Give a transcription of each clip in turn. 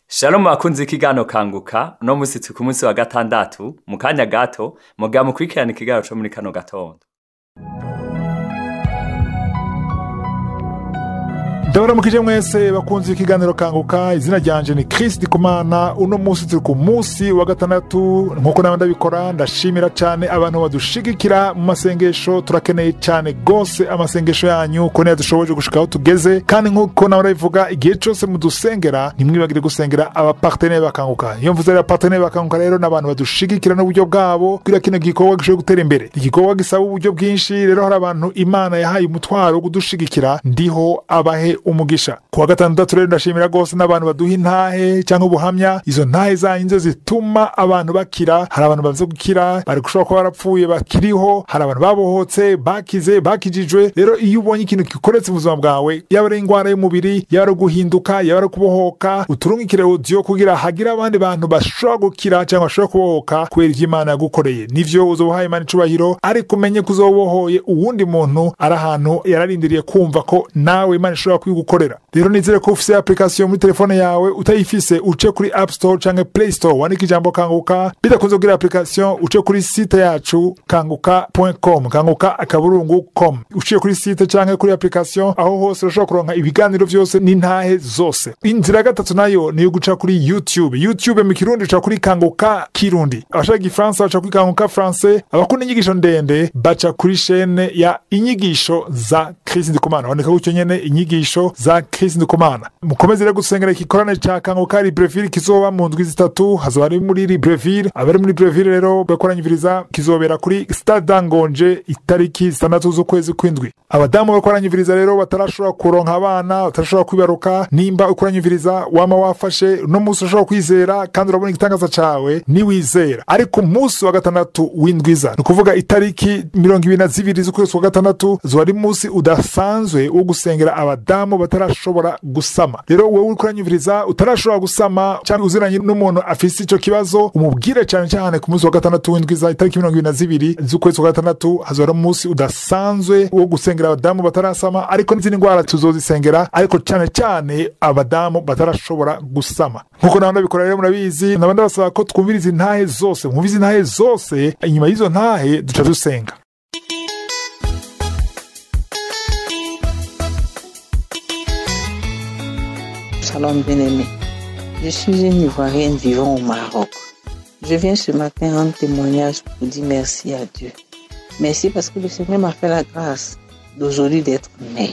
Shalom bakunzi ikigano kanguka uno musi turi ku munsi wa gatandatu mu kanya gato muga mukurikirana ikigano co muri kano gatondo ndabaramukije mwese bakunze ikiganiro kanguka izina ryanje ni Chris Dikumana uno munsi turi ku munsi wa gatandatu nkuko nawe ndabikora ndashimira cyane abantu badushigikira mu masengesho turakeneye cyane gose amasengesho yanyu ko niyo dushoboje gushika aho tugeze kandi nkuko nawe ndabivuga igihe cyose mudusengera ntimwibagire gusengera abapartenere bakanguka iyo mvuze abapartenere bakanguka rero ni abantu badushigikira n'uburyo bwabo kugira kino gikorwa gishobore gutera imbere igikorwa gisaba uburyo bwinshi rero hari abantu imana yahaye umutwaro wo kudushigikira ndiho abahe umugisha ku wa gatandatu rero ndashimira rwose n'abantu baduha intahe cyangwa ubuhamya izo ntahe zanyu nizo zituma abantu bakira hari abantu bamaze gukira bari gushobora kuba barapfuye bakiriho hari abantu babohotse bakize bakijijwe rero iyo ubonye ikintu gikoretse mu buzima bwawe yaba ari indwara y'umubiri yaba ari guhinduka yaba ari kubohoka uturungikire audio kugira hagire abandi bantu bashobora gukira cyangwa bashobora kubohoka kubera ivyo imana yagukoreye nivyo uzobuhaye imana icubahiro ariko umenye ko uzobohoye uwundi muntu ari ahantu yararindiriye kumva ko nawe imana ishobora kubigukorera rero nizere ko ufise application muri telefone yawe utayifise uce kuri app store canke play store wandika ijambo kanguka bidakunze kugira application uce kuri site yacu kanguka.com kanguka akaburungu com uciye kuri site canke kuri application aho hose urashobora kuronka ibiganiro vyose n'intahe zose inzira ya gatatu nayo niyo guca kuri youtube youtube mu kirundi uca kuri kanguka kirundi abashaka igifaransa baca kuri kanguka francais abakunda inyigisho ndende baca kuri shene ya inyigisho za Chris Ndikumana wandika gutyo nyene inyigisho za Chris Ndikumana mukomeze rero gusengera igikorane ca kanguka Libreville kizoba mu ndwi zitatu hazoba ari muri Libreville abari muri Libreville rero bakoranyiviriza kizobera kuri Stade Ngonje itariki zitandatu z'ukwezi kw'indwi abadamu bakoranyiviriza rero batarashobora kuronka abana batarashobora kwibaruka nimba ukoranyiviriza wama wafashe no munsi urashobora kwizera kandi urabona igitangaza cawe niwizera ariko umunsi wa gatandatu w'indwiza ni ukuvuga itariki mirongo ibiri na zibiri z'ukwezi kwa gatandatu zoba ari munsi udasanzwe wo gusengera abadamu batarashobora gusama rero wowe uri kuranyumviriza utarashobora gusama cyangwa uziranye n'umuntu afise ico kibazo umubwire cyane cyane ku munsi wa gatandatu w'indwiza itariki mirongo ibiri na zibiri z'ukwezi kwa gatandatu hazoba ari umunsi udasanzwe wo gusengera abadamu batarasama ariko n'izindi ndwara tuzozisengera ariko cyane cyane abadamu batarashobora gusama nkuko nawe ndabikora rero murabizi naba ndabasaba ko twumviriza intahe zose mwumvize intahe zose inyuma y'izo ntahe duca dusenga Shalom bien-aimé. Je suis une Ivoirienne vivant au Maroc. Je viens ce matin rendre témoignage pour dire merci à Dieu. Merci parce que le Seigneur m'a fait la grâce d'aujourd'hui d'être né.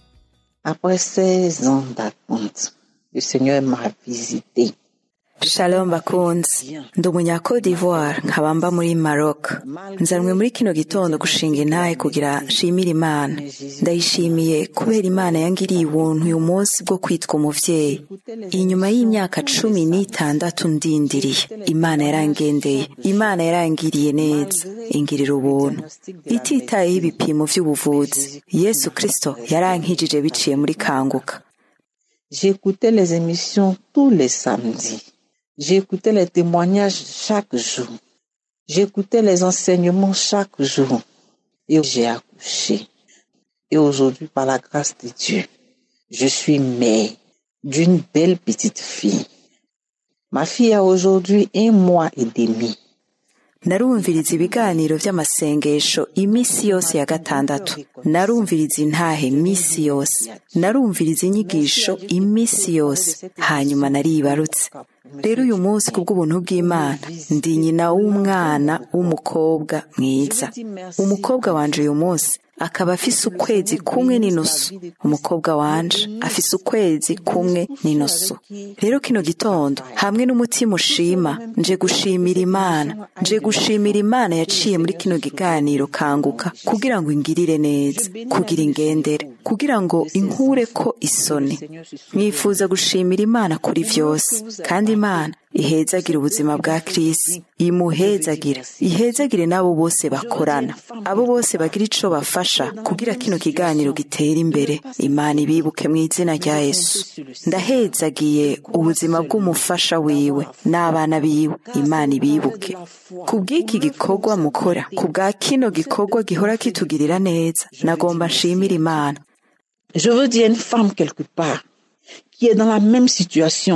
Après 16 ans d'attente, le Seigneur m'a visité. Shalom bakunzi ndi umunya Cote d'Ivoire nkaba mba muri Maroc nzanwe muri kino gitondo gushinga intahe kugira nshimire Imana ndayishimiye kubera Imana yangiriye ubuntu uyu munsi bwo kwitwa umuvyeyi inyuma y'imyaka cumi n'itandatu ndindiriye Imana yarangendeye Imana yarangiriye neza ingirira ubuntu ititayeho ibipimo vy'ubuvuzi Yesu Kristo yarankijije biciye muri kanguka J'écoutais les émissions tous les samedis. J'écoutais les témoignages chaque jour. J'écoutais les enseignements chaque jour. Et j'ai accouché. Et aujourd'hui, par la grâce de Dieu, je suis mère d'une belle petite fille. Ma fille a aujourd'hui un mois et demi. narumviriza ibiganiro vy'amasengesho iminsi yose ya gatandatu narumviriza intahe iminsi yose narumviriza inyigisho iminsi yose hanyuma naribarutse rero uyu munsi kubw'ubuntu bw'imana ndi nyina w'umwana w'umukobwa mwiza umukobwa wanje uyu munsi akaba afise ukwezi kumwe n'inusu umukobwa wanje afise ukwezi kumwe n'inusu rero kino gitondo hamwe n'umutima ushima nje gushimira imana nje gushimira imana yaciye muri kino kiganiro kanguka kugira ngo ingirire neza kugira ingendere kugira ngo inkure ko isoni mwifuza gushimira imana kuri vyose kandi imana ihezagira ubuzima bwa kirisi imuhezagira ihezagire n'abo bose bakorana abo bose bagira ico bafasha kugira kino kiganiro gitera imbere imana ibibuke mu izina rya yesu ndahezagiye ubuzima bw'umufasha wiwe n'abana biwe imana ibibuke ku bw'iki gikorwa mukora ku bwa kino gikorwa gihora kitugirira neza nagomba nshimira imana Je veux dire une femme quelque part qui est dans la même situation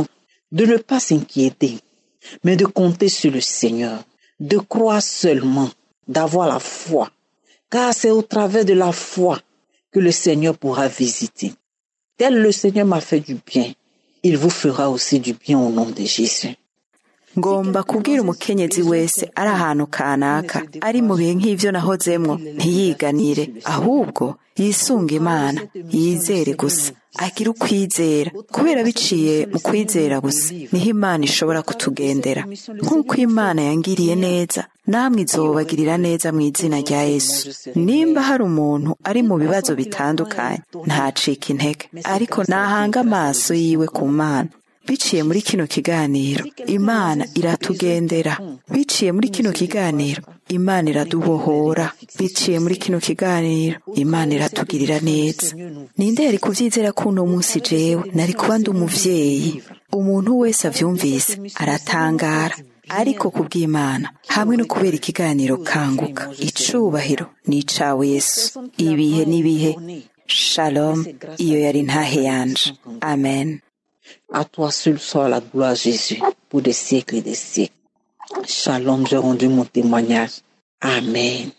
de ne pas s'inquiéter, mais de compter sur le Seigneur, de croire seulement, d'avoir la foi, car c'est au travers de la foi que le Seigneur pourra visiter. Tel le Seigneur m'a fait du bien, il vous fera aussi du bien au nom de Jésus. ngomba kubwira umukenyezi wese ari ahantu kanaka ari mu bihe nk'ivyo nahozemwo ntiyiganire ahubwo yisunga imana yizere gusa agira ukwizera kubera biciye mu kwizera gusa niho imana ishobora kutugendera nk'uko imana yangiriye neza namwe izobagirira neza mu izina rya yesu nimba hari umuntu ari mu bibazo bitandukanye ntacika intege ariko nahanga amaso yiwe ku mana biciye muri kino kiganiro imana iratugendera biciye muri kino kiganiro imana iradubohora biciye muri kino kiganiro imana iratugirira neza ninde yari kubyizera ko uno munsi jewe nari kuba ndi umuvyeyi umuntu wese avyumvise aratangara ariko kubw'imana hamwe no kubera ikiganiro kanguka icubahiro ni icawe yesu ibihe n'ibihe shalom iyo yari ntahe yanje amen À toi seul soit la gloire, Jésus, pour des siècles et des siècles. Shalom, j'ai rendu mon témoignage. Amen.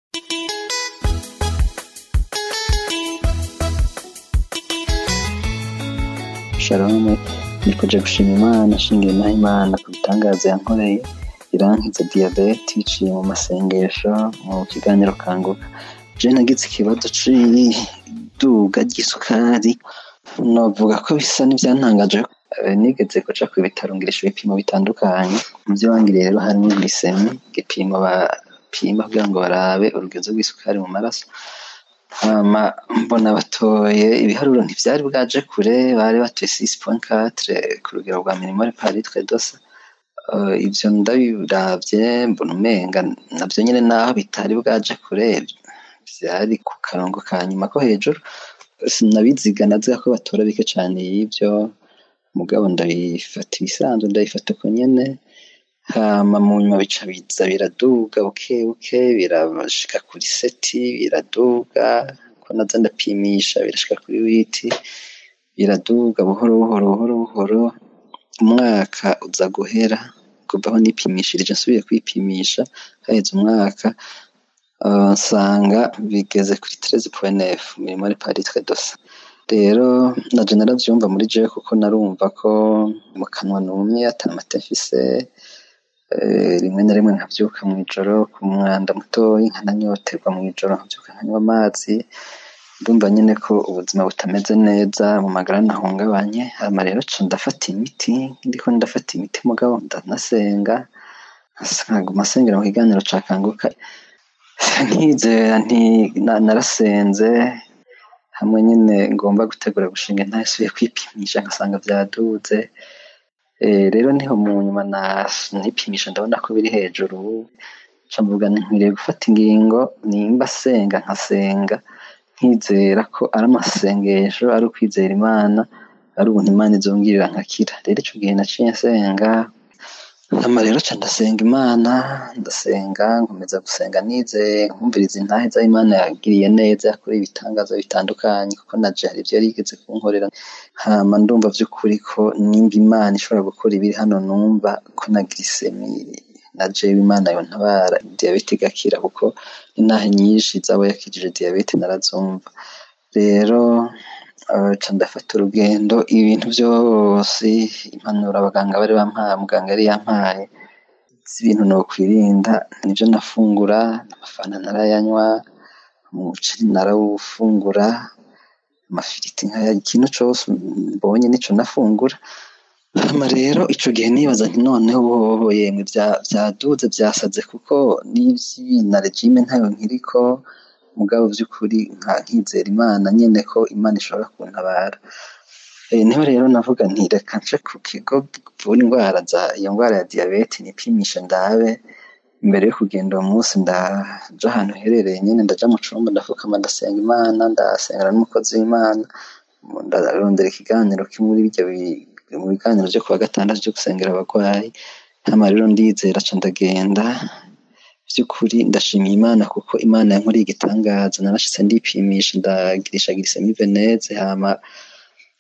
shalom nikoje gushima imana ashingiye naho imana ku bitangaza yankoreye irankiza diyabete iciye mu masengesho mu kiganiro kanguka je nagize ikibazo c'iduga ry'isukari novuga ko bisa n'ivyantangaje Eh, nigeze kuja ku bitaro ngirisha ibipimo bitandukanye mu vyo bangiriye rero harimo glycemie igipimo bapima kugira ngo barabe urugezo rw'isukari mu maraso hama mbona batoye ibiharuro ntivyari bwaje kure bari batoye 6.4 ku rugero rwa milimole par litre d'ose uh, ivyo ndabiravye mbona umenga navyo nyene naho bitari bwaje kure vyari ku karongo ka nyuma ko hejuru sinabiziga naziga ko batora bike cane y'ivyo mugabo ndabifata ibisanzwe ndabifata uko nyene hama mu nyuma bica biza biraduga buke buke birashika kuri seti biraduga ko naza ndapimisha birashika kuri witi biraduga buhoro buhoro buhoro buhoro umwaka uza guhera kuva aho nipimishirije nsubiye kwipimisha haheze umwaka uh, nsanga bigeze kuri tereze point milimole par litre d'ose rero naje naravyumva muri jewe kuko narumva ko mu kanwa numye ata mata mfise eh, rimwe na rimwe nkavyuka mw'ijoro ku mwanda mutoyi nkananyoterwa mw'ijoro nkavyuka nkanywa amazi ndumva nyene ko ubuzima butameze neza mu magara nahungabanye hama rero ca ndafata imiti ndiko ndafata imiti mugabo ndanasenga nkaguma sengera mu kiganiro ca kanguka ntizera nti na- narasenze hamwe nyine ngomba gutegura gushinga ntasubiye kwipimisha ngasanga vyaduze Eh, rero niho mu nyuma na- nipimisha ndabona ko biri hejuru ca mvuga nti nkwiriye gufata ingingo nimba senga nkasenga nkizera ko ari amasengesho ari ukwizera imana ari ubuntu imana izongirira nkakira rero ico gihe naciye nsenga hama rero ca ndasenga imana ndasenga nkomeza gusenga nizeye nkumviriza intahe za imana yagiriye neza yakoreye ibitangaza bitandukanye kuko naje hari ivyo yari yigeze kunkorera hama ndumva vy'ukuri ko nimba imana ishobora gukora ibiri hano numva ko na glycemie na jewe imana yontabara diyabete igakira kuko intahe nyinshi zabo yakijije diyabete narazumva rero eh, ca ndafata urugendo ibintu vyose impanuro abaganga bari bampaye muganga yari yampaye z'ibintu nokwirinda nivyo nafungura amafana narayanywa umuceri narawufungura amafiriti nkaya ikintu cose mbonye nico nafungura hama rero ico gihe nibaza nti noneho hoho yemwe vya- vyaduze vyasaze kuko n'ivyi na regime ntayo nkiriko mugabo vy'ukuri nka nkizera imana nyene ko imana ishobora kuntabara Eh, niho rero navuga nti reka nce ku kigo kivura indwara za iyo ndwara ya diyabete nipimishe ndabe imbere yo kugenda uwo munsi ndaja ahantu herereye nyene ndaja mu cumba ndafukama ndasenga imana ndasengera n'umukozi w'imana ndarondera ikiganiro kimwe muri birya bi- mu biganiro vyo kuwa gatandatu vyo gusengera abagwayi hama rero ndizera ca ndagenda vy'ukuri ndashimiye imana kuko imana yankoreye igitangaza narashitse ndipimisha ndagirisha glycemie veneze hama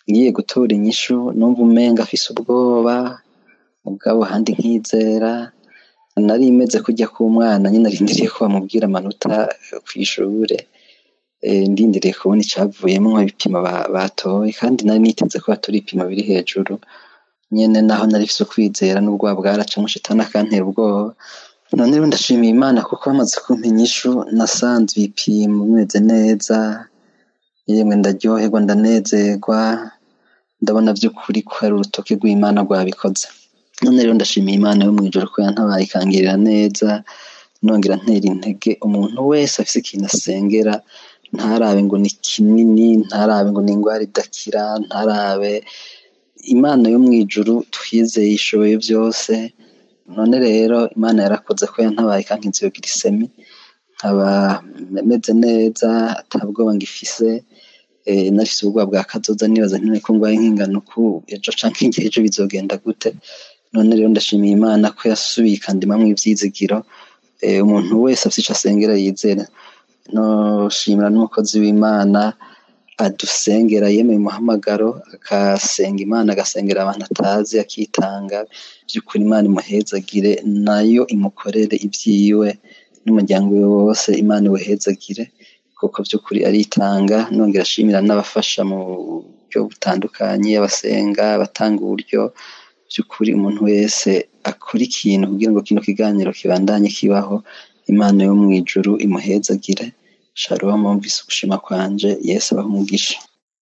ngiye gutora inyishu numva umenga afise ubwoba mugabo handi nkizera nari imeze kujya k'umwana nyine arindiriye ko bamubwira amanota ku ishure ndindiriye kubona icyavuyemo ibipimo batoye kandi nari niteze ko batora ibipimo biri hejuru nyine naho nari mfise ukwizera n'ubwoba bwaracamo shitani akantera ubwoba none rero ndashimiye imana kuko bamaze kumpa inyishu nasanze ibipimo bimeze neza yemwe ndaryoherwa ndanezerwa ndabona by'ukuri ko hari urutoki rw'imana rwabikoze none rero ndashimiye imana yo mu ijoro ko yantabaye ikangirira neza nongera ntera intege umuntu wese afise ikintu asengera ntarabe ngo ni kinini ntarabe ngo ni indwara idakira ntarabe imana yo mu ijuru twizeye ishoboye byose none rero imana yarakoze ko yantabaye ikankiza iyo girisemi nkaba meze neza atabwoba ngifise nafise ubwoba bwa kazoza nibaza nkeneye ko ngwaye nk'ingano ku ejo canke igihe ejo bizogenda gute none rero ndashimiye imana ko yasubiye ikandimamwo ivyizigiro umuntu wese afise ico asengera yizera noshimira n'umukozi w'imana adusengera yemeye umuhamagaro akasenga imana agasengera abantu atazi akitanga by'ukuri imana imuhezagire nayo imukorere ibyiwe n'umuryango we wose imana iwuhezagire kuko by'ukuri aritanga nongera ashimira n'abafasha mu buryo butandukanye abasenga abatanga uburyo by'ukuri umuntu wese akora ikintu kugira ngo kino kiganiro kibandanye kibaho imana yo mu ijuru imuhezagire shalom mvise ugushima kwanje yesu abaha umugisha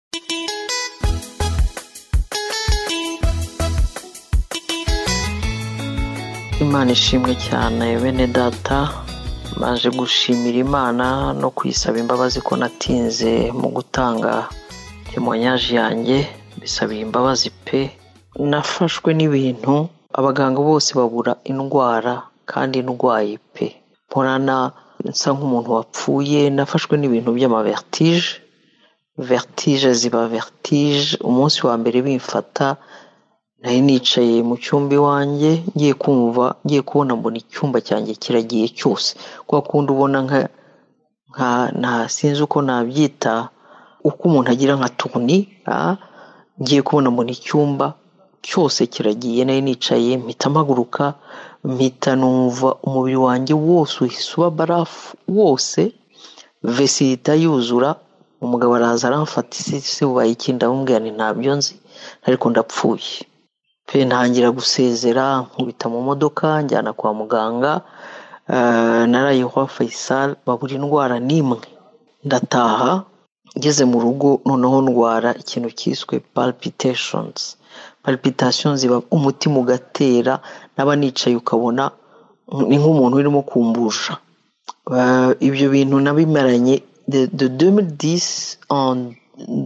imana ishimwe cyane bene data maje gushimira imana no kuyisaba imbabazi ko natinze mu gutanga temoyanyaje yanjye bisabiye imbabazi pe nafashwe n'ibintu abaganga bose babura indwara kandi ndwaye pe mporana nsa nk'umuntu wapfuye nafashwe n'ibintu by'amavertige vertige ziba vertige umunsi wa mbere bimfata nari nicaye mu cyumba iwanjye ngiye kumva ngiye kubona mbona icyumba cyanjye kiragiye cyose kwa kundi ubona nka nka nta sinzi uko nabyita uko umuntu agira nka tuni ngiye kubona mbona icyumba cyose kiragiye nari nicaye mpita mpaguruka mpita numva umubiri wanjye wose uhise uba barafu wose vesi ihita yuzura umugabo araza aramfata isi bubaye ikindi amubwira ni ntabyo nzi ariko ndapfuye pe ntangira gusezera nkubita mu modoka njyana kwa muganga narayeho Faisal babura indwara n'imwe ndataha ngeze mu rugo noneho ndwara ikintu cyiswe palpitations palpitations ziba umutima ugatera naba nicaye ukabona ni nk'umuntu urimo kumbusha ibyo bintu nabimaranye de 2010 en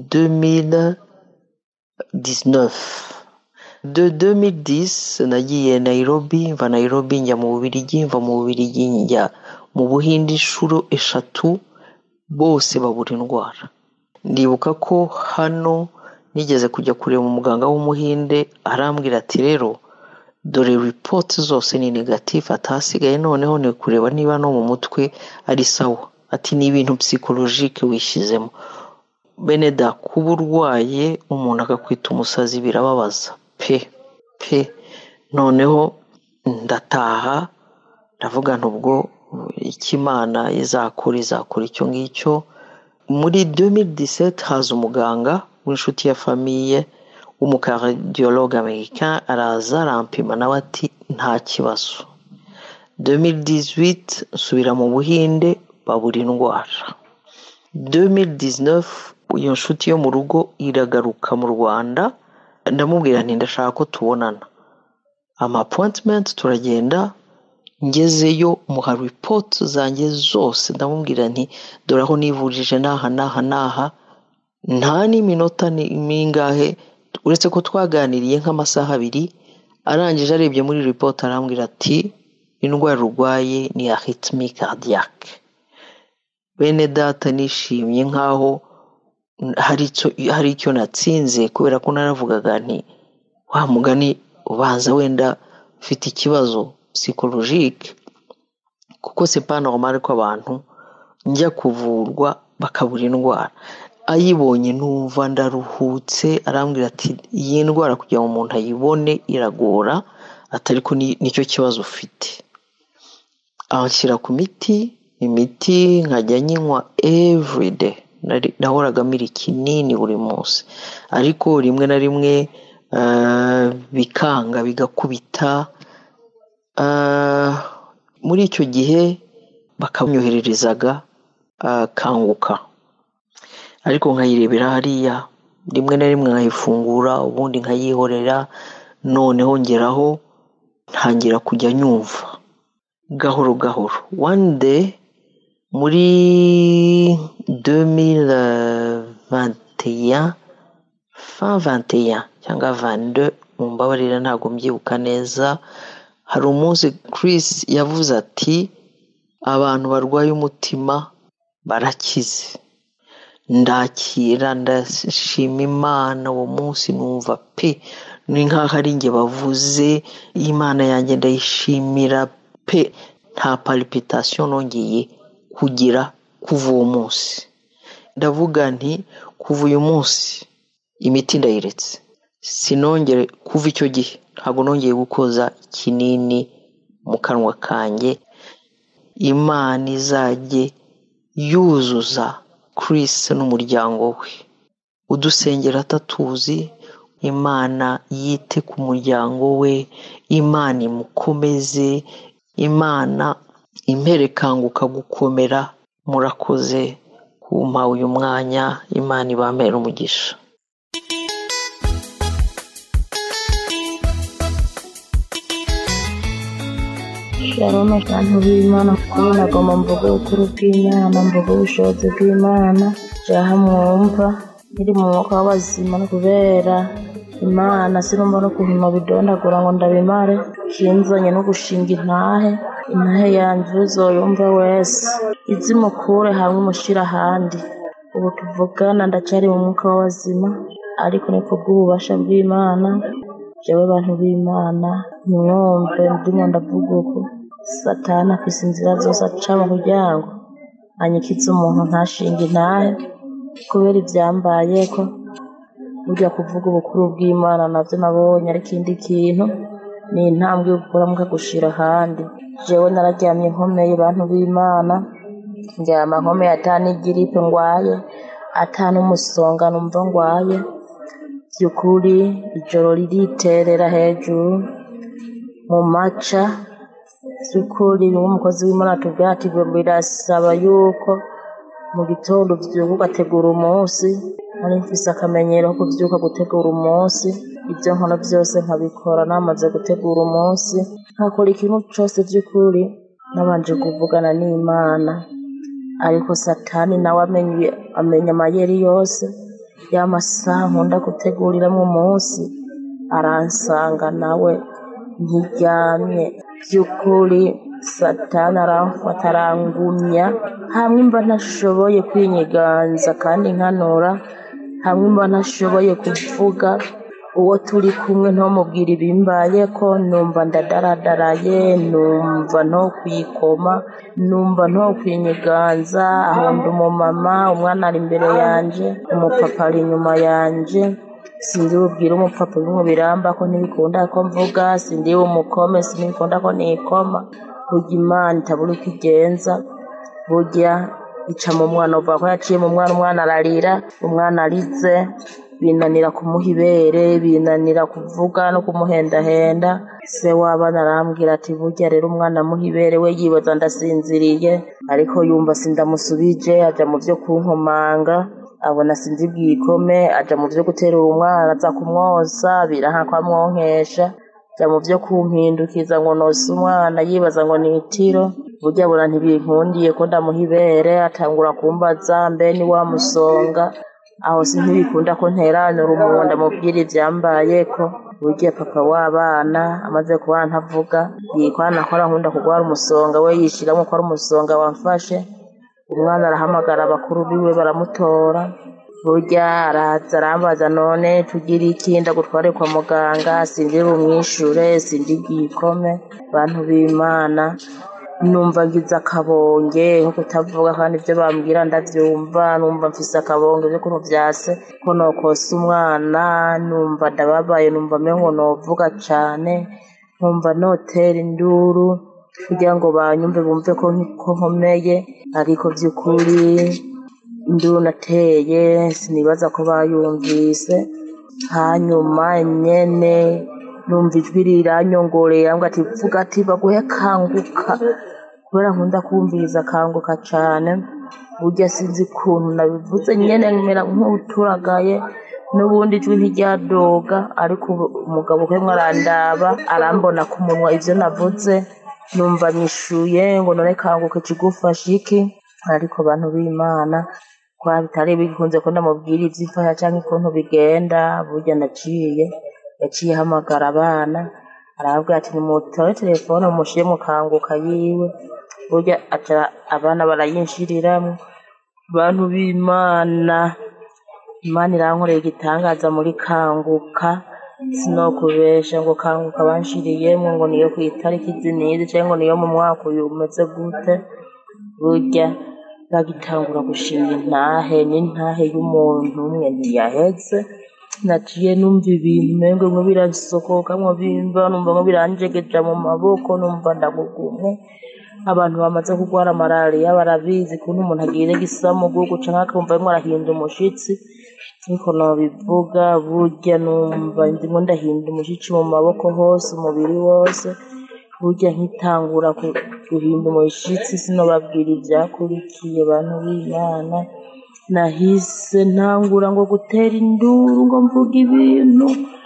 2019 de 2010 nagiye Nairobi mva Nairobi njya mu Bubiligi mva mu Bubiligi njya mu Buhinde inshuro eshatu bose babura indwara ndibuka ko hano nigeze kujya kureba umuganga w'umuhinde arambwira ati rero dore ripoti zose ni negatifu atahasigaye noneho ni kureba niba no mu mutwe ari sawa ati ni ibintu psikologike wishyizemo bene da kuba urwaye umuntu akakwita umusazi birababaza pe pe noneho ndataha ndavuga ubwo ikimana izakora izakora icyo ngicyo muri 2017 haza umuganga w'inshuti ya famiye w'umukardiologue americain araza arampima nawe ati nta kibazo 2018 nsubira mu buhinde babura indwara 2019 iyo nshuti yo mu rugo iragaruka mu rwanda ndamubwira nti ndashaka ko tubonana ama appointment turagenda ngezeyo muha report zanjye zose ndamubwira nti dore aho nivurije n'aha n'aha n'aha nta n'iminota mingahe uretse ko twaganiriye nk'amasaha abiri arangije arebye muri report arambwira ati indwara urwaye ni arrhythmie cardiaque bene data nishimye nk'aho hari icyo natsinze kubera ko naravugaga nti wa mugani ubanza wenda ufite ikibazo psychologique kuko c'est pas normal ko abantu njya kuvurwa bakabura indwara ayibonye numva ndaruhutse arambwira ati iyi ndwara kugira ngo umuntu ayibone iragora atari ko nicyo kibazo ufite anshyira ku miti imiti nkajya nyinywa everyday nahoraga mira ikinini buri munsi ariko rimwe na rimwe bikanga bigakubita muri icyo gihe bakamyohererezaga kanguka ariko nkayirebera hariya rimwe na rimwe nkayifungura ubundi nkayihorera noneho ngeraho ntangira kujya nyumva gahoro gahoro one day muri 2021 fin 21 cyangwa 22 mu mbabarira ntabwo mbyibuka neza hari umunsi Chris yavuze ati abantu barwaye umutima barakize ndakira ndashima imana uwo munsi numva pe ni nk'aho ari njye bavuze imana yanjye ndayishimira pe nta palpitation nongeye kugira kuva uwo munsi ndavuga nti kuva uyu munsi imiti ndayiretse sinongere kuva icyo gihe ntabwo nongeye gukoza ikinini mu kanwa kanjye imana izajye yuzuza Chris n'umuryango we udusengera atatuzi imana yite ku muryango we imana imukomeze imana imperekanguka gukomera murakoze kumpa uyu mwanya imana ibamera umugisha shalom abantu b'imana kuri nagomba mvuga ubukuru bw'imana mvuga ubushobozi bw'imana jaha mwumva nkiri mu mwuka w'abazima no kubera imana sinumva no kuhima bidondagura ngo ndabimare kinzanye no gushinga intahe intahe yanjye uzoyumve wese izimukure hamwe imushyira ahandi ubu tuvugana ndacyari mu mwuka w'abazima ariko ni kubw'ububasha bw'imana jewe bantu b'imana ntimwumve ndimo ndavuga uku satani afise inzira zose acamo kugira ngo anyikize umuntu ntashinga intahe kubera ibyambayeko burya kuvuga ubukuru bw'imana nabyo nabonye ari ikindi kintu ni intambwe yo gukora mukagushira ahandi jewe nararyamye nkomeye bantu b'imana ndyama nkomeye atani igiripe ngwaye atani umusonga numva ngwaye by'ukuri ijoro ririterera hejuru mu maca by'ukuri bimwe umukozi w'imana atubwira ati birasaba yuko mu gitondo ubyuka ugategura umunsi nari mfise akamenyero ko kubyuka gutegura umunsi ibyo nkora byose nkabikora namaze gutegura umunsi nkakora ikintu cyose by'ukuri nabanje kuvugana n'imana ariko satani nawe amenye amenya amayeri yose y'amasaha nkunda guteguriramo umunsi aransanga nawe ntiryamye by'ukuri satani aramfata arangumya hamwe mba ntashoboye kwinyiganza kandi nkanura hamwe mba ntashoboye kuvuga uwo turi kumwe ntumubwire ibimbaye ko numva ndadaradaraye numva nto kwikoma numva nto kwinyiganza aho ndi umumama umwana ari imbere yanjye umupapa ari inyuma yanjye sinzi bubwire umupapa bimwe biramba ko ntibikunda ko mvuga sindi umukome sinibikunda ko nikoma burya imana itabura uko igenza burya ica mu mwana uvuga ko yaciye mu mwana umwana ararira umwana arize binanira kumuha ibere binanira kuvuga no kumuhendahenda se w'abana arambwira ati burya rero umwana amuha ibere we yibaza ndasinziriye ariko yumva sindamusubije ajya mu byo kunkomanga abona sinzi bwikome ajya mu byo guterura umwana aza kumwosa biraha ko amwonkesha ajya mu byo kumpindukiza ngo nose umwana yibaza ngo ni itiro burya abona ntibinkundiye ko ndamuha ibere atangura kumbaza mbe ni wa musonga aho si ntibikunda ko nteranura umuntu ndamubwira ibyambaye ko burya papa w'abana amaze kuba ntavuga yikwana ko nkunda kurwara umusonga we yishyiramo ko ari umusonga wamfashe umwana arahamagara abakuru biwe baramutora burya araza arambaza none tugire iki ndagutware kwa muganga sindi bumwishure sindi bwikome bantu b'imana numva ngize akabonge nko kutavuga kandi ibyo bambwira ndabyumva numva mfise akabonge by'ukuntu vyase ko nokosa umwana numva ndababaye numva mengo novuga cane nkumva notera induru kugira ngo banyumve bumve ko ko nkomeye ariko by'ukuri induru nateye sinibaza ko bayumvise hanyuma nyene numva ijwi riranyongoreye ambwa ati vuga ati baguhe kanguka kubera nkunda kumviriza kanguka cane burya sinzi ukuntu nabivuze nyene mera nk'uturagaye n'ubundi ijwi ntiryadoga ariko ubu umugabo ukemwe arandaba arambona ku munwa ivyo navuze numva nyishuye ngo none kanguka ikigufasha iki ariko bantu b'imana kwa bitari bikunze ko ndamubwira ivy'imfasha canke ukuntu bigenda burya naciye yaciye ahamagara abana arababwira ati nimutore telefone mushire mu kanguka yiwe burya aca abana barayinshiriramwo bantu b'imana imana irankoreye igitangaza muri kanguka sinokubesha ngo kanguka banshiriyemwo ngo niyo ku itariki izi n'izi canke ngo niyo mu mwaka uyu umeze gute burya bagitangura gushinga intahe n'intahe y'umuntu umwe ntiyaheze naciye numva ibintu umengo ngo birasokoka ngo bimva numva ngo biranjegeja mu maboko numva ndagugumwe abantu bamaze kurwara malariya barabizi kuntu umuntu agira igisamugugu canke akumva arimwo arahinda umushitsi ariko nobivuga burya numva ndimwo ndahinda umushitsi mu maboko hose umubiri wose burya nkitangura ku- guhinda umushitsi sinobabwira ivyakurikiye bantu b'imana nahise ntangura ngo gutera induru ngo mvuga ibintu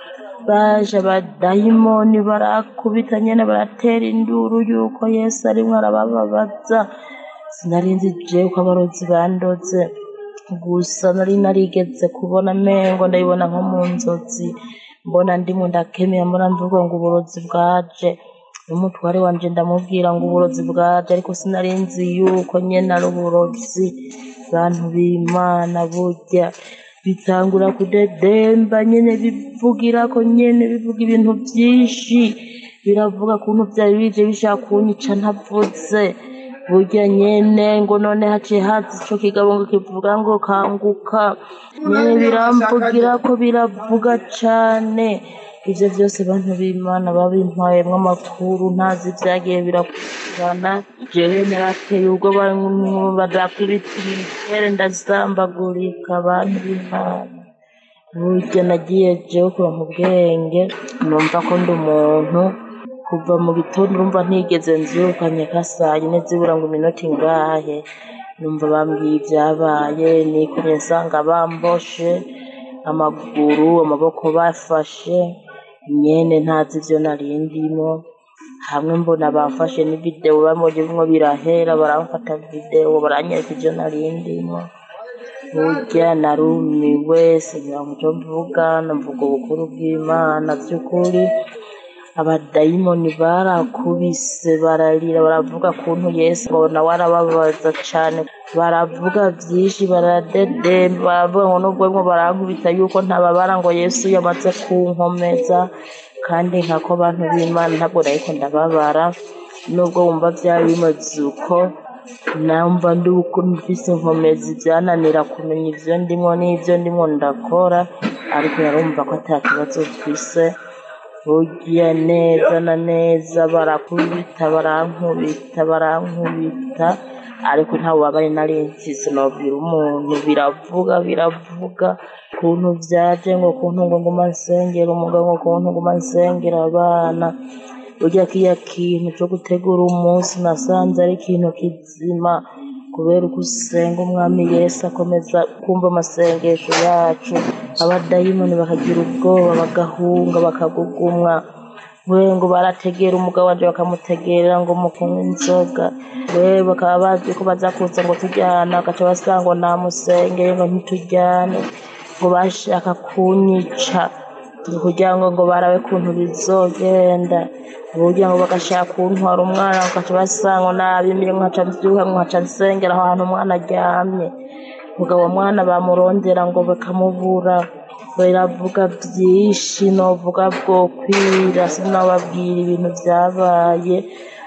baje abadayimoni barakubita nyene baratera induru yuko yesu arimwo arabababaza sinarinzi jewe ko abarozi bandoze gusa nari narigeze kubona mengo ndabibona nko mu nzozi mbona ndimo ndakemera mbona mvuga ngo uburozi bwaje n'umutware wanje ndamubwira ngo uburozi bwaje ariko sinarinzi yuko nyene ari uburozi bantu b'imana burya bitangura kudedemba nyene bivugira ko nyene bivuga ibintu vyinshi biravuga kuntu vyari bije bishaka kunyica ntavuze burya nyene ngo none haciye haza ico kigabo ngo kivuga ngo kanguka nyene biramvugira ko biravuga cane ivyo vyose bantu b'imana babimpayemwo amakuru ntazi vyagiye birakurikirana jewe narateye ubwoba badakubita imitere ndasambagurika bantu b'imana burya nagiye jewe kuronka ubwenge numva ko ndi umuntu kuva mu gitondo urumva ntigeze nvyuka nyeka saa yine zibura ngo iminota ingahe numva bambwiye ivyabaye nikomye nsanga bamboshe amaguru amaboko bafashe nyene ntazi ivyo nari ndimo hamwe mbona bamfashe n'ivideo bamurimo birahera baramfata video baranyereka ivyo nari ndimo burya narumiwe singira ngo ico mvuga navuga ubukuru bw'imana vy'ukuri abadayimoni barakubise bararira baravuga kuntu yesu ngo nawe arababaza cane baravuga vyinshi baradedemba baravuga ngo nubwo bimwe barankubita yuko ntababara ngo yesu yamaze kunkomeza kandi nkako bantu b'imana ntabwo nariko ndababara nubwo wumva vyari bimeze uko numva ndi uko mfise inkomezi vyananira kumenya ivyo ndimwo n'ivyo ndimwo ndakora ariko yarumva ko ata kibazo mfise burya neza na neza barakubita barankubita barankubita ariko nta bubabare nari mfise nobwira umuntu biravuga biravuga kuntu vyaje ngo kuntu ngo nguma nsengera umugabo ngo kuntu nguma nsengera abana burya kiya kintu co gutegura umunsi nasanze ari ikintu kizima kubera uko usenga umwami yesu akomeza kumva amasengesho yacu abadayimoni bakagira ubwoba bagahunga bakagugumwa we ngo barategera umugabo wanje bakamutegerera ngo mu kunywa inzoga we bakaba bazi ko baza kuza ngo tujyana bagaca basanga ngo namusengeye ngo ntitujyane ngo bashaka kunyica kugira ngo ngo barabe kuntu bizogenda kugira ngo bagashaka kuntwara umwana bagaca basanga ngo nabimire nkaca mvyuka nkaca nsengera aho hantu umwana aryamye mugabo mwana bamurondera ngo bakamubura biravuga byinshi novuga bwokwira sinababwira ibintu vyabaye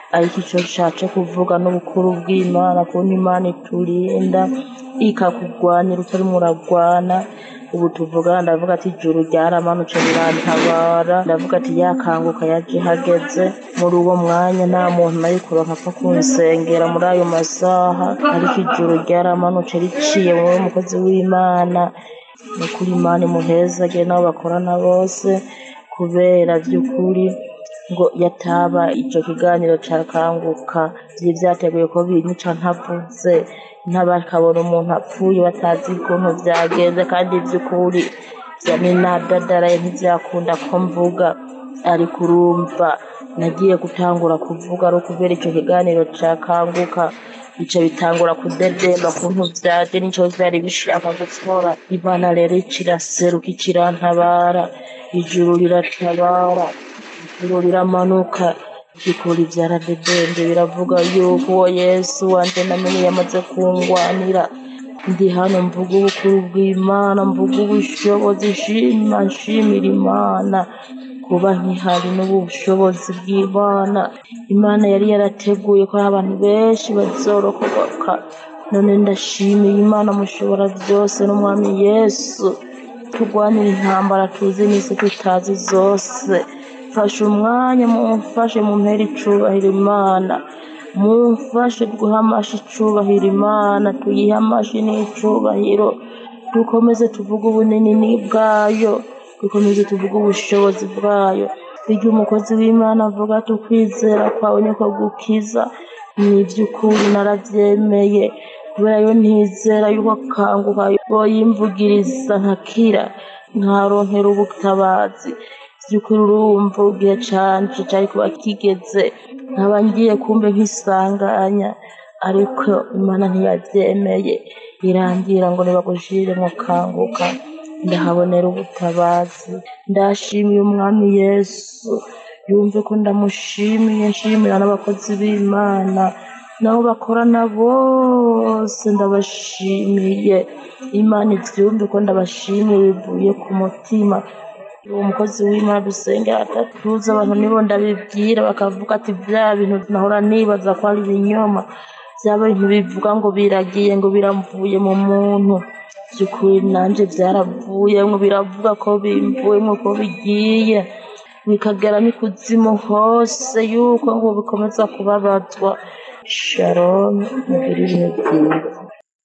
ariko icyo nshatse kuvuga n'ubukuru bw'imana kuntu imana iturinda ikakugwanira utarimo uragwana ubu tuvugana ndavuga ati ijuru ryaramanutse rirantabara ndavuga ati yakanguka yaje hageze muri uwo mwanya nta muntu nari kuronka apfa kunsengera muri ayo masaha ariko ijuru ryaramanutse riciye wowe mukozi w'imana ni ukuri imana imuhezage n'abo bakorana bose kubera by'ukuri ngo yataba icyo kiganiro cyakanguka byari byateguye ko binyica ntavuze ntabakabona umuntu apfuye batazi ukuntu byagenze kandi by'ukuri byari nadadaraye ntibyakunda ko mvuga ariko urumva nagiye gutangura kuvuga ari ukubera icyo kiganiro cyakanguka bica bitangura kudedemba kuntu byaje n'icyo byari bishaka gukora imana rero ikiraseruka ikirantabara ijuru riratabara ijuru riramanuka bikora ibyaradedembye biravuga yuko uwo yesu wanjye namenye yamaze kungwanira ndi hano mvuga ubukuru bw'imana mvuga ubushobozi nshima nshimira imana kuba nkihari n'ubushobozi bw'imana imana yari yarateguye ko hari abantu benshi bazorokoka none ndashimiye imana mushobora byose n'umwami yesu turwanira intambara tuzi n'isi tutazi zose mfashe umwanya mumfashe mumpera icubahiro imana mumfashe guha amashi icubahiro imana tuyihe amashi n'icubahiro dukomeze tuvuge ubunini bwayo dukomeze tuvuge ubushobozi bwayo bijya umukozi w'imana avuga tukwizera kwawe niko gukiza ni iby'ukuri narabyemeye kubera yo ntizera yuko akanguka boyimvugiriza nkakira nkaronkera ubutabazi by'ukuri urumva igihe canje cyari kuba kigeze nkaba ngiye kumbe nkisanganya ariko imana ntiyabyemeye irangira ngo nibagushire mu kanguka ndahabonera ubutabazi ndashimiye umwami yesu yumve ko ndamushimiye nshimira n'abakozi b'imana nabo bakorana bose ndabashimiye imana ibyumve ko ndabashimiye bivuye ku mutima uwo mukozi w'imana dusengera atatuza abantu nibo ndabibwira bakavuga ati bya bintu nahora nibaza ko ari ibinyoma byaba bintu bivuga ngo biragiye ngo biramvuye mu muntu by'ukuri nanjye byaravuyemo biravuga ko bimvuyemo ko bigiye bikagera n'ikuzimu hose yuko ngo bikomeza kubabazwa sharon mugire ibihe byiza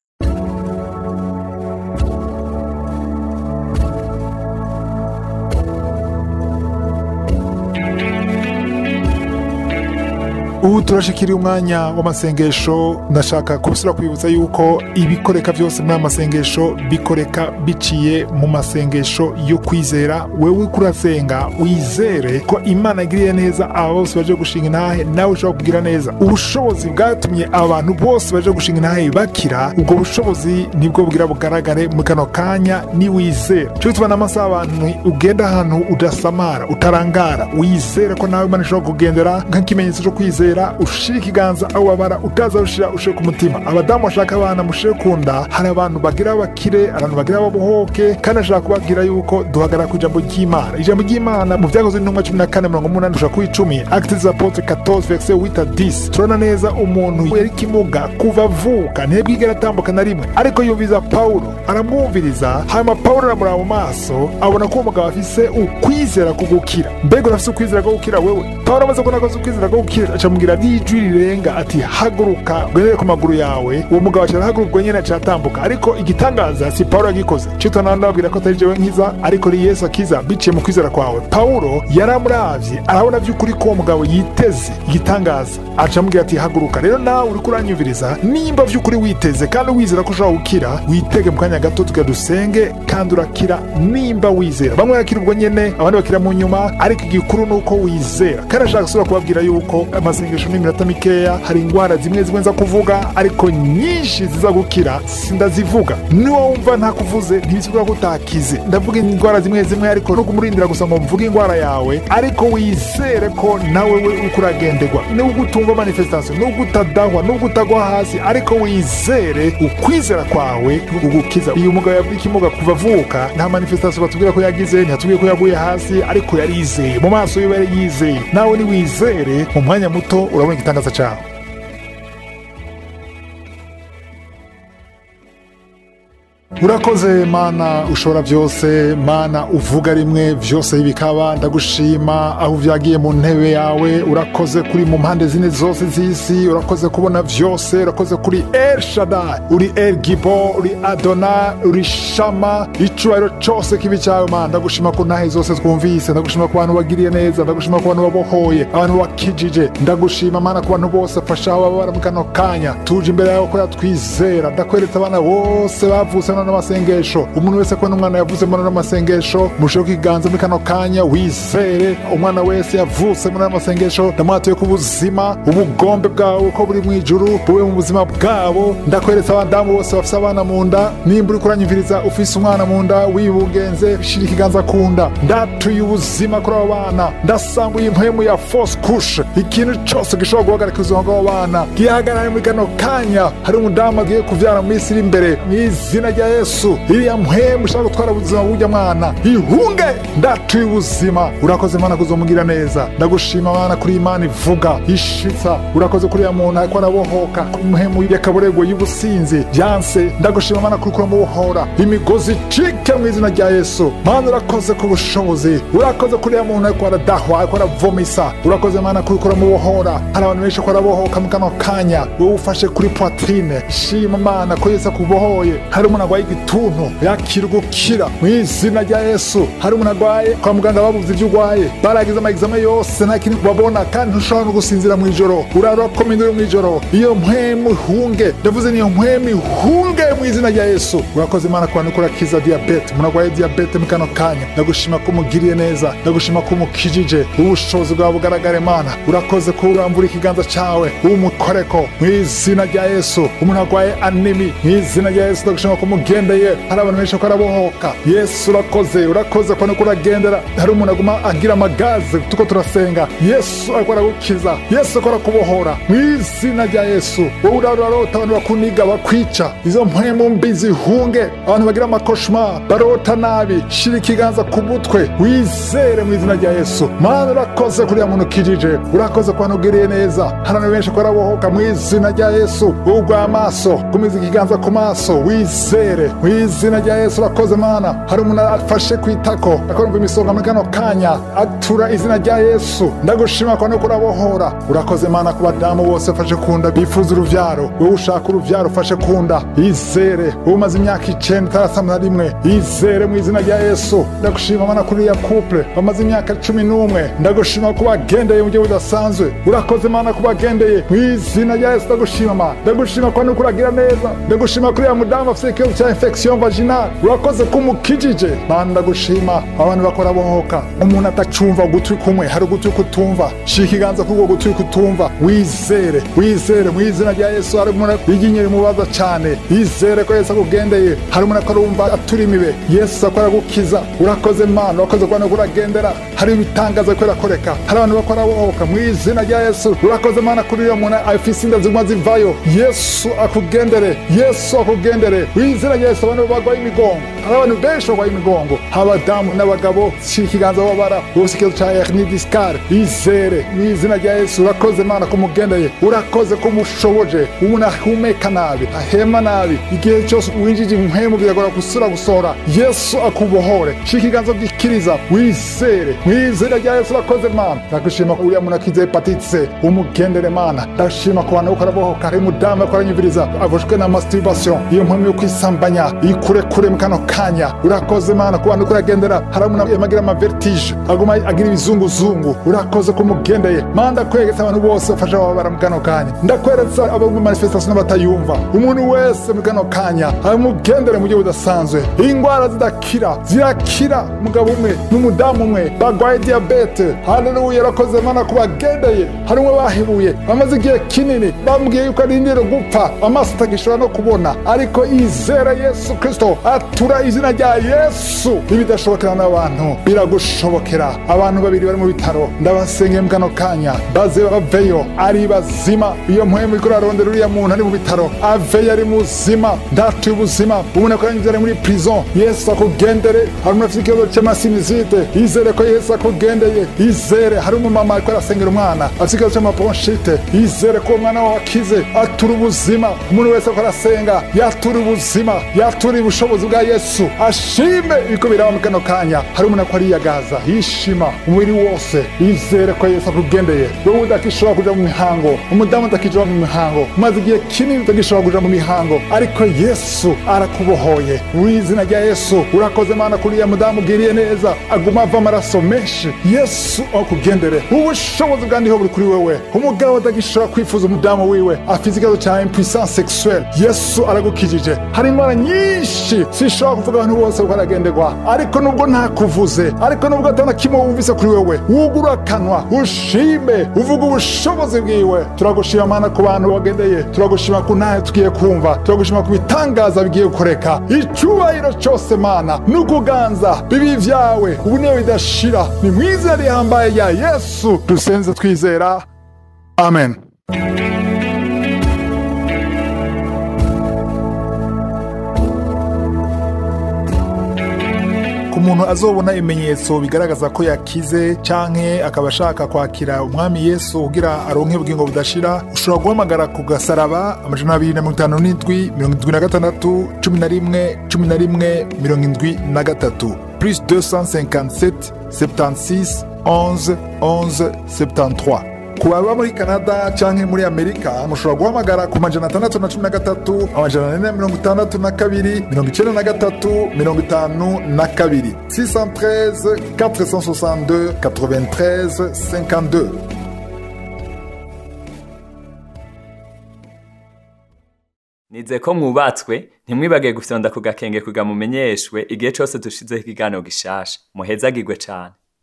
ubu turashikiriye umwanya w'amasengesho ndashaka kubusura kwibutsa yuko ibikoreka byose muri aya masengesho bikoreka biciye mu masengesho yo kwizera wewe kurasenga wizere ko imana igiriye neza aba bose baje gushinga intahe nawe ushobora kugira neza ubushobozi bwatumye abantu bose baje gushinga intahe bakira ubwo bushobozi nibwo bwira bugaragare mu kano kanya niwizera cyo bituma n'amasaha abantu ugenda ahantu udasamara utarangara wizere ko nawe imana ishobora kugendera nk'ikimenyetso cyo kwizera ushire ikiganza aho wabara utaza ushira ushire ku mutima abadamu bashaka abana mushire ku nda hari abantu bagira bakire abantu bagira babohoke kandi ashaka kubabwira yuko duhagarara ku ijambo ry'imana ijambo ry'imana mu byakozwe n'intumwa cumi na kane mirongo umunani dushaka ku icumi acte des apotres 14 verset 8 à 10 turabona neza umuntu yari kimuga kuva avuka ntiyabwigera atambuka na rimwe ariko yumviza pawulo aramwumviriza hanyuma pawulo aramuraba mu maso abona ko uwo mugabo afise ukwizera ko gukira mbega urafise ukwizera ko gukira wewe pawulo amaze kubona ko afise ukwizera ko gukira acamubwira n'ijwi rirenga ati haguruka ugendere ku maguru yawe uwo mugabo acara haguruka ubwo nyene acatambuka ariko igitangaza si pawulo yagikoze cito nawe ndababwira ko atari jewe nkiza ariko ni yesu akiza biciye mu kwizera kwawe pawulo yaramuravye arabona vy'ukuri ko uwo mugabo yiteze igitangaza acamubwira ati haguruka rero nawe uriko uranyumviriza nimba vy'ukuri witeze kandi wizera ko ushobora gukira witege mu kanya gato tuga dusenge kandi urakira nimba wizera bamwe barakira ubwo nyene abandi bakira mu nyuma ariko igikuru ni uko wizera kandi ashaka gusubira kubabwira yuko amasengesho n'iminota mikeya hari indwara zimwe zimwe nza kuvuga ariko nyinshi ziza gukira sindazivuga niwo wumva ntakuvuze ntibisigura ko utakize ndavuga indwara zimwe zimwe ariko no kumurindira gusa ngo mvuge indwara yawe ariko wizere ko nawe we uko uragenderwa nubwo utumva manifestation nubwo utadahwa nubwo utagwa hasi ariko wizere ukwizera kwawe ugukiza uyu mugabo yavuye ikimuga kuva avuka nta manifestation batubwira ko yagize ntihatubwiye ko yaguye hasi ariko yarizeye mu maso yiwe yari yizeye nawe niwizere mu mwanya muto urabona igitangaza cyawe urakoze mana ushobora byose mana uvuga rimwe byose bikaba ndagushima aho byagiye mu ntebe yawe urakoze kuri mu mpande zine zose z'isi urakoze kubona byose urakoze kuri el shadai uri el gibo uri adona uri shama icyubahiro cyose kibi cyawe mana ndagushima ku ntahe zose twumvise ndagushima ku bantu bagiriye neza ndagushima ku bantu babohoye abantu bakijije ndagushima mana ku bantu bose fasha ababara mu kano kanya tuje imbere yawe ko yatwizera ndakweretse abana bose bavutse none n'amasengesho umuntu wese kubona umwana yavuze muri n'amasengesho musheho kiganza muri kano kanya wizere umwana wese yavutse muri n'amasengesho ndamuhatuye ku buzima ubugombe bwawe uko buri mu ijuru bube mu buzima bwabo ndakweretse abadamu bose bafite abana mu nda nimba uri kuranyumviriza ufise umwana mu nda wibungenze shira ikiganza ku nda ndatuye ubuzima kuri abo bana ndasambuye impwemu ya force kushe ikintu cyose gishobora guhagarika ubuzima bw'abo bana gihagarare muri kano kanya hari umudamu agiye kubyara mu minsi iri imbere mu izina rya yesu iriya mpwemu ushaka gutwara ubuzima bw'ujya mwana ihunge ndatuye ubuzima urakoze mana kuzomugira neza ndagushima mana kuri imana ivuga ishitsa urakoze kuri ya muntu ariko arabohoka impwemu y'akaborego y'ubusinzi byanse ndagushima mana kuri kuramubohora imigozi icike mu izina rya yesu mana urakoze ku bushobozi urakoze kuri ya muntu ariko aradahwa ariko aravomisa urakoze mana kuri kuramubohora hari abantu benshi ko arabohoka mu kano kanya wowe ufashe kuri poitrine shima mana ko yesu akubohoye hari umuntu arwaye igituntu yakira gukira mu izina rya yesu hari umuntu arwaye kwa muganga babuze ibyo urwaye baragize amagizame yose nta kintu babona kandi ntushobora no gusinzira mu ijoro urarokomendere mu ijoro iyo mpwemu ihunge ndavuze niyo mpwemu ihunge mu izina rya yesu urakoze imana ku bantu kurakiza diyabete umuntu arwaye diyabete mu kano kanya ndagushima ko umugiriye neza ndagushima ko umukijije ubushobozi bwawe bugaragare mana urakoze ko urambura ikiganza cyawe umukoreko mu izina rya yesu umuntu arwaye anemi mu izina rya yesu ndagushima ko umugendeye hari abantu benshi ko arabohoka yesu urakoze urakoze ko nuko uragendera hari umuntu aguma agira amagaze tuko turasenga yesu ariko aragukiza yesu ariko arakubohora mu izina rya yesu wowe urarota abantu bakuniga bakwica izo mpwemu mbi zihunge abantu bagira amakoshma barota nabi shira ikiganza ku mutwe wizere mu izina rya yesu mana urakoze kuriya muntu ukijije urakoze ku bantu ugiriye neza hari abantu benshi ko arabohoka mu izina rya yesu wowe urwaye amaso gumiza ikiganza ku maso wizere mu izina rya yesu urakoze mana hari umuntu afashe ku itako akorumva imisonga muri kano kanya atura izina rya yesu ndagushima ko nuko urabohora urakoze mana ku badamu bose bafashe ku nda bifuza uruvyaro wowe ushaka uruvyaro ufashe ku nda izere wowe umaze imyaka icenda utarasama na rimwe izere mu izina rya yesu ndagushima mana kuri ya couple bamaze imyaka cumi n'umwe ndagushima ko bagendeye mu buryo budasanzwe urakoze mana ko bagendeye mu izina rya yesu ndagushima mana ndagushima ko nuko uragira neza ndagushima kuri ya mudamu afite ikibazo cya infection vaginal urakoze ko umukijije mana ndagushima abantu bakora bohoka umuntu atacumva ugutwi kumwe hari ugutwi kutumva shira ikiganza kuri ubwo gutwi kutumva wizere wizere mu izina rya yesu hari umuntu iryinyo rimubaza cyane yizere ko yesu akugendeye hari umuntu akora wumva atura imibe yesu akora gukiza urakoze mana urakoze kubona ko uragendera hari ibitangaza ko irakoreka hari abantu bakora bohoka mu izina rya yesu urakoze mana kuri uyo muntu afise inda ziguma zivayo yesu akugendere yesu akugendere wizina rya yesu abantu barwaye imigongo hari abantu benshi barwaye imigongo abadamu n'abagabo shira ikiganza babara bose ikibazo cya hernie discale izere mu izina rya yesu urakoze mana ko umugendeye urakoze ko umushoboje umuntu ahumeka nabi ahema nabi igihe cyose winjije impwemu biragora gusura gusohora yesu akubohore shira ikiganza gikiriza wizere mu izina rya yesu urakoze mana ndagushima ko uriya muntu akize hepatite c umugendere mana ndashima ku bantu ukora bohoka hari umudamu ariko aranyumviriza avushwe na masturbation iyo mpamvu yo kwisambanya ikure kure mu kano kanya urakoze mana ku bantu kuragendera hari umuntu yamagira amavertige aguma agira ibizunguzungu urakoze ko umugendeye mana ndakwegetse abantu bose bafasha bababara mu kano kanya ndakweretse abo mu manifestation n'abatayumva umuntu wese mu kano kanya amugendere mu buryo budasanzwe indwara zidakira zirakira umugabo umwe n'umudamu umwe barwaye diyabete haleluya urakoze mana ku bagendeye hari umwe bahebuye bamaze igihe kinini bambwiye yuko arindire gupfa amaso atagishobora no kubona ariko izere yesu kristo atura izina rya yesu ibidashobokera n'abantu biragushobokera abantu babiri bari mu bitaro ndabasengeye mu kano kanya baze baveyo ari bazima iyo mpwemu iko rarondera uriya muntu ari mu bitaro aveyo ari muzima ndatuye ubuzima ubona ko yanyuze ari muri prison yesu akugendere hari umuntu afite ikibazo cy'amasinizite yizere ko yesu akugendeye yizere hari umumama ariko arasengera umwana afite ikibazo cy'amaponshite yizere ko uwo mwana wawe akize atura ubuzima umuntu wese ariko arasenga yatura ubuzima yatura ubushobozi bwa yesu ashime ibiko biraba mu kano kanya hari umuntu ako ariyagaza yishima umubiri wose yizere ko yesu akugendeye wowe udakishobora kuja mu mihango umudamu udakishobora mu mihango umaze igihe kinini utagishobora kuja mu mihango ariko yesu arakubohoye w'izina rya yesu urakoze mana kuri uriya mudamu ugiriye neza aguma ava amaraso menshi yesu akugendere ubushobozi bwandiho buri kuri wewe umugabo udagishobora kwifuza umudamu wiwe afite ikibazo cya impuissance sexuelle yesu aragukijije hari indwara nyinshi sishobora kuvuga abantu bose uko aragenderwa ariko nubwo ntakuvuze ariko nubwo atana kimwe wumvise kuri wewe wugura akanwa ushime uvuga ubushobozi bwiwe turagushima mana ku bantu wagendeye turagushima ku ntahe tugiye kumva turagushima ku bitangaza bigiye gukoreka icyubahiro cyose mana n'ukuganza bibi vyawe ubu niyo bidashira ni mu izina rihambaye rya yesu dusenze twizera amen ku muntu azobona ibimenyetso bigaragaza ko yakize canke akaba ashaka kwakira umwami yesu kugira aronke ubugingo budashira ushobora guhamagara ku gasaraba amajana abiri na mirongo itanu n'indwi mirongo indwi na gatandatu cumi na rimwe cumi na rimwe mirongo indwi na gatatu plus 257 76 11 11 73 ku baba muri canada canke muri amerika mushobora guhamagara ku majana atandatu na cumi na gatatu amajana ane na mirongo itandatu na kabiri mirongo icenda na gatatu mirongo itanu na kabiri 613 462 93 52 nize ko mwubatswe ntimwibage gufyonda ku gakenge kuga mumenyeshwe igihe cyose dushizeho ikiganiro gishasha muhezagirwe cane